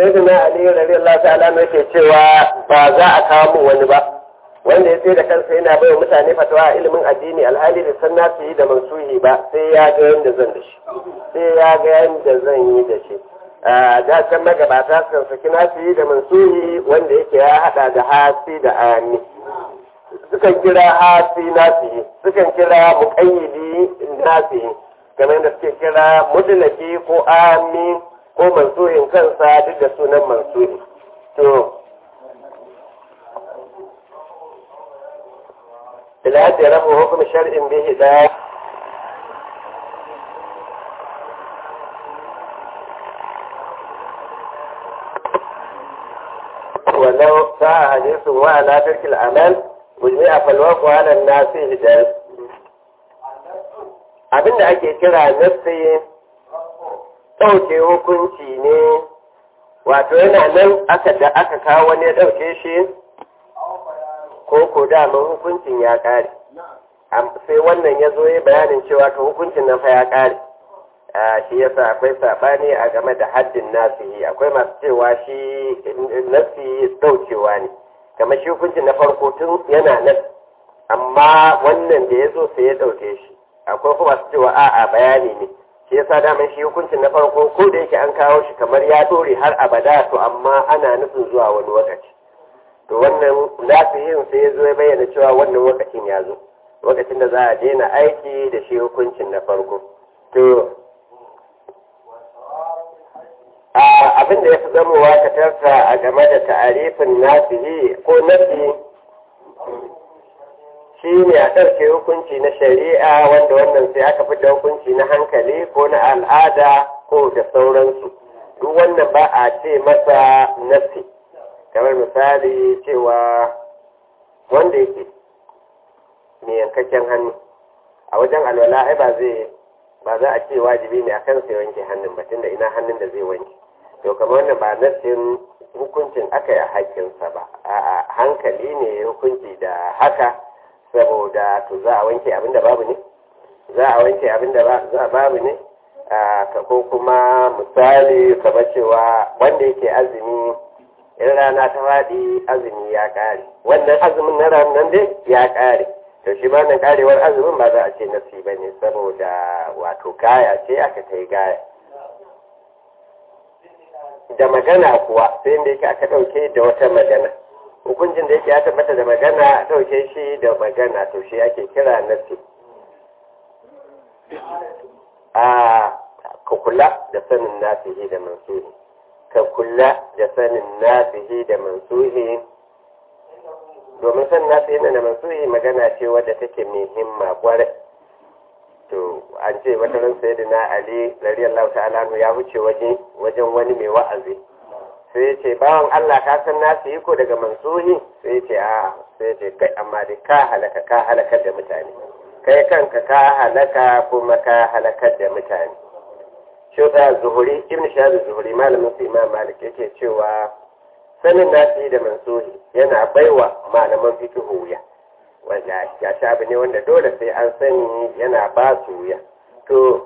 sai da na ali radiyallahu ta'ala ne ke cewa ba za a kawo mu wani ba wanda ya sai da kansa yana bai mutane fatawa a ilimin addini alhali da san nasu yi da mansuhi ba sai ya ga yanda zan da shi sai ya ga yanda zan yi da shi a da can magabata sukan saki nasu yi da mansuhi wanda yake ya hada da hasi da ami sukan kira hasi nasu yi sukan kira muƙayyidi nasu yi kamar da suke kira mudlaki ko ami ko mansuhin kansa duk da sunan mansuhi to ila da rabu hukum shar'in bi hidayah ولو ساء حديث وعلى ترك العمل وجميع فالوقع على الناس هداية abin da ake kira nassi ɗauke hukunci ne wato yana nan aka da aka kawo wani ya ɗauke shi ko ko daman hukuncin ya ƙare sai wannan ya zo ya bayanin cewa to hukuncin nan fa ya ƙare shi yasa akwai saɓani a game da haddin nasihi akwai masu cewa shi nasi ɗaukewa ne kamar shi hukuncin na farko tun yana nan amma wannan da ya zo sai ya ɗauke shi akwai kuma su cewa a'a bayani ne shi yasa daman shi hukuncin na farko ko da yake an kawo shi kamar ya dore har abada to amma ana nufin zuwa wani lokaci to wannan nasihin sai ya zo ya bayyana cewa wannan lokacin ya zo lokacin da za a daina aiki da shi hukuncin na farko to abin da ya fi zamowa ka tarsa a game da ta'arifin nasihi ko nasi shi ne a ɗauke hukunci na shari'a wanda wannan sai aka fi da hukunci na hankali ko na al'ada ko da sauransu duk wannan ba a ce masa nasi kamar misali cewa wanda yake mai yankakken hannu a wajen alwala ai ba zai ba za a ce wajibi ne akan sai wanke hannun ba tunda ina hannun da zai wanke to kamar wannan ba nasin hukuncin aka yi a haƙƙinsa ba a hankali ne hukunci da haka saboda to za a wanke abinda babu ne za a wanke abinda babu ne ka ko kuma misali kamar cewa wanda yake azumi in rana ta faɗi azumi ya ƙare wannan azumin na ranar dai ya ƙare to shi ma nan ƙarewar azumin ba za a ce nasi ba ne saboda wato kaya ce aka ta yi gaya da magana kuwa sai da yake aka ɗauke da wata magana hukuncin da yake ya tabbata da magana a ɗauke shi da magana to shi ake kira nasi a ka kula da sanin nasihi da mansuhi ka kula da sanin nasihi da mansuhi domin sanin nasihi da mansuhi magana ce wadda take mai himma kwarai to an ce wata ran sai da na ali radiyallahu ta'ala ya wuce waje wajen wani mai wa'azi sai ya ce bawan Allah ka san nasu yi ko daga mansuhi sai ya ce a sai ya ce kai amma dai ka halaka ka halakar da mutane kai kanka ka halaka kuma ka halakar da mutane shi ta zuhuri ibn shahab zuhuri malamin su imam malik yake cewa sanin nasu da mansuhi yana baiwa malaman fikihu wuya wanda ya sha abu ne wanda dole sai an sani yana ba su wuya to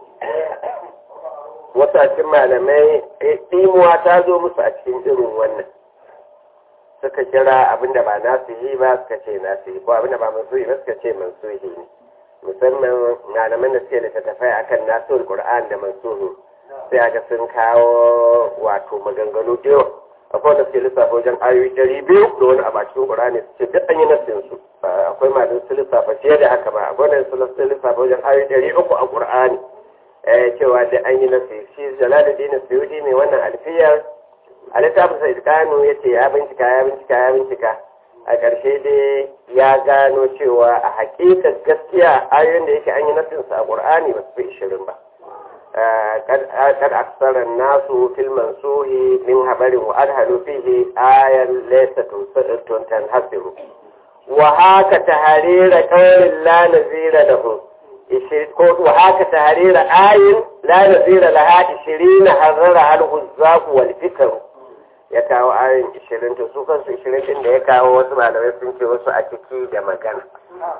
wasashen malamai ɗimuwa ta zo musu a cikin irin wannan suka kira abinda ba nasu yi ba suka ce nasu yi ko abinda ba masu yi ba suka ce masu yi ne musamman malaman da suke littattafai akan nasu qur'an da mansuhu sai aga sun kawo wato maganganu da yawa akwai wanda suke lissafa wajen ayoyi ɗari biyu da wani a bakin qur'ani su ce duk an yi nasin su akwai malaman su lissafa fiye da haka ba akwai wanda su lissafa wajen ayoyi ɗari uku a qur'ani cewa da an yi nasi shi jalaluddin suyudi mai wannan alfiyar a littafin sa iskanu ya ce ya bincika ya bincika ya bincika a ƙarshe dai ya gano cewa a hakikar gaskiya ayoyin da yake an yi nasin sa a qur'ani ba su fi ishirin ba kad aksara nasu fil mansuhi min habarin wa adhalu fihi ayan laysa tuntan hasiru wa haka taharira qawlin la nazira lahu وهاك تهرير آي لا نزير لها عشرين حررها الغزاق والفكر ya kawo ayin ishirin to su kansu ishirin din da ya kawo wasu malamai sun ce wasu a ciki da magana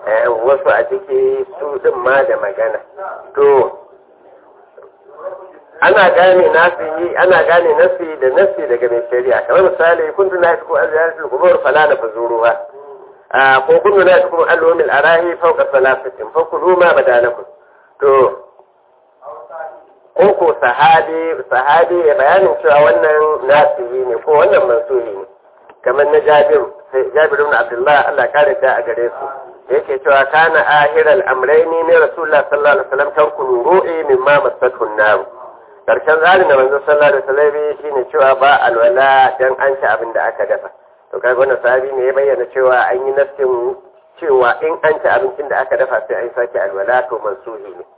wasu a ciki su din ma da magana to ana gane nasihi ana gane nasi da nasi daga mai shari'a kamar misali kuntu na tuku aziyaratul qubur fala na fazuruha ko kuntu na tuku alumil arahi fawqa salasatin fa kulu ma badalakum to ko ko sahabi sahabi ya bayanin cewa wannan nasihi ne ko wannan mansuhi ne kamar na Jabir sai Jabir ibn Abdullah Allah kare da a gare su yake cewa kana ahiral amrayni ne Rasulullah sallallahu alaihi wasallam kan ru'i mimma masathu an-nar karshen tsarin da manzo sallallahu alaihi wasallam shine cewa ba alwala dan an ci abin da aka dafa to kaga wannan sahabi ne ya bayyana cewa an yi nafsin cewa in an ci abincin da aka dafa sai an sake alwala to mansuhi ne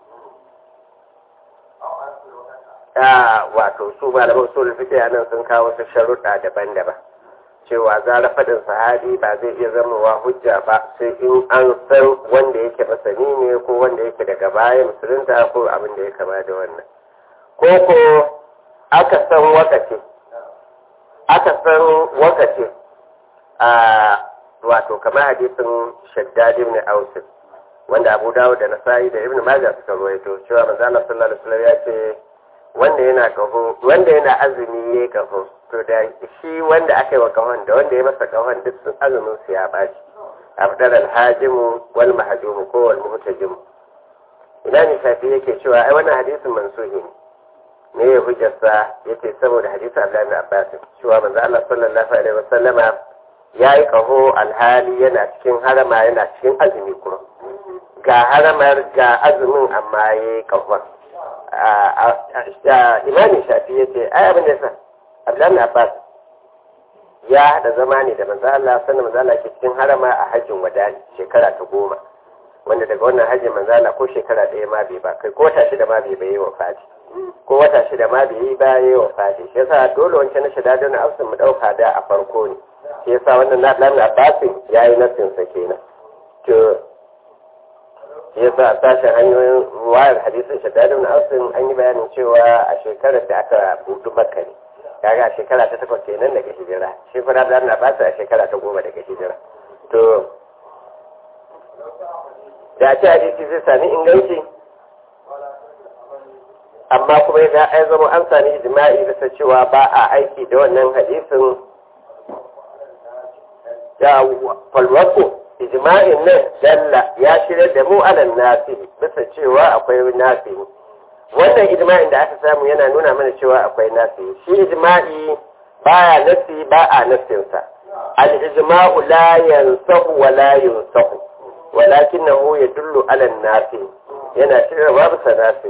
a wato su malaman usul fiqh nan sun kawo su sharuɗa daban-daban cewa zara faɗin sahabi ba zai iya zamowa hujja ba sai in an san wanda yake masani ne ko wanda yake daga baya musulunta ko abin da ya kama da wannan ko ko aka san wakace aka san wakace a wato kamar hadisin shaddad ibn aus wanda Abu Dawud da Nasa'i da Ibn Majah suka rawaito cewa manzo Allah sallallahu alaihi wasallam ya ce wanda yana kaho wanda yana azumi yayi kaho to da shi wanda aka yi wa kahon da wanda ya masa kahon duk sun azumin su ya baci abdal alhajimu wal mahjum ko wal muhtajim ina ne shafi yake cewa ai wannan hadisin mansuhi ne ne ya hujjarsa yace saboda hadisi Abdullahi bin Abbas cewa manzo Allah sallallahu alaihi wasallama ya yi kaho alhali yana cikin harama yana cikin azumi kuma ga haramar ga azumin amma ya yi kahon imamin shafi ya ce ai abin da sa abdullahi abbas ya haɗa zama ne da manzo Allah sannan manzo Allah ke cikin harama a hajjin wadani shekara ta goma wanda daga wannan hajjin manzo Allah ko shekara ɗaya ma bai ba kai ko wata shida ma bai bai wa fati ko wata shida ma bai yi ba yayi wa fati shi yasa dole wancan na shida don afsin mu ɗauka da a farko ne shi yasa wannan na ɗan abbasin ya yi nasinsa kenan to ya sa a sashen hanyoyin wayar hadisin shaddadin ausin an yi bayanin cewa a shekarar da aka budu makka ne kaga a shekara ta takwas kenan daga hijira shi fara da na basa a shekara ta goma daga hijira to da ce hadisi zai sami inganci amma kuma ya ai zama an sami ijma'i da cewa ba a aiki da wannan hadisin ya falwako ijma'in nan dalla ya shirya da mu alal nafi bisa cewa akwai nafi wannan ijma'in da aka samu yana nuna mana cewa akwai nafi shi ijma'i baya nafi ba a nafinsa al ijma'u la yansahu wa la yunsahu walakinahu yadullu ala nafi yana shirya babu sa nafi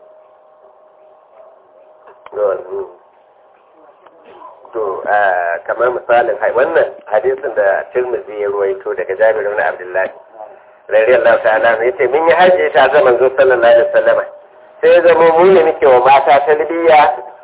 to kamar misalin wannan hadisin da Tirmidhi ya ruwaito daga Jabir ibn Abdullah radiyallahu ta'ala ne yace mun yi haji ta zaman zo sallallahu alaihi wasallam sai zama mu ne muke wa mata talbiya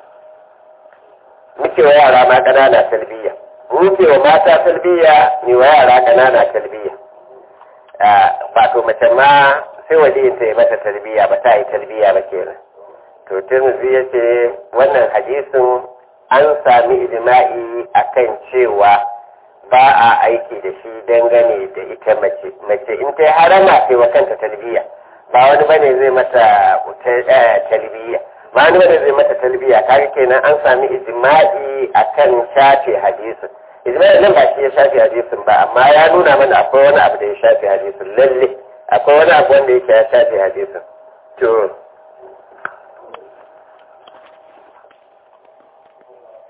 muke wa yara ma kanana talbiya muke wa mata talbiya ni wa yara kanana talbiya wato mace ma sai waliyin ta yi mata talbiya ba ta yi talbiya ba kenan to Tirmidhi yace wannan hadisin an sami ijma'i akan cewa ba a aiki da shi dangane da ita mace mace in ta harama sai wa kanta talbiya ba wani bane zai mata talbiya ba wani bane zai mata talbiya kaga kenan an sami ijma'i akan shafe hadisin ijma'i nan ba shi ya shafe hadisin ba amma ya nuna mana akwai wani abu da ya shafe hadisin lalle akwai wani abu wanda yake ya shafe hadisin to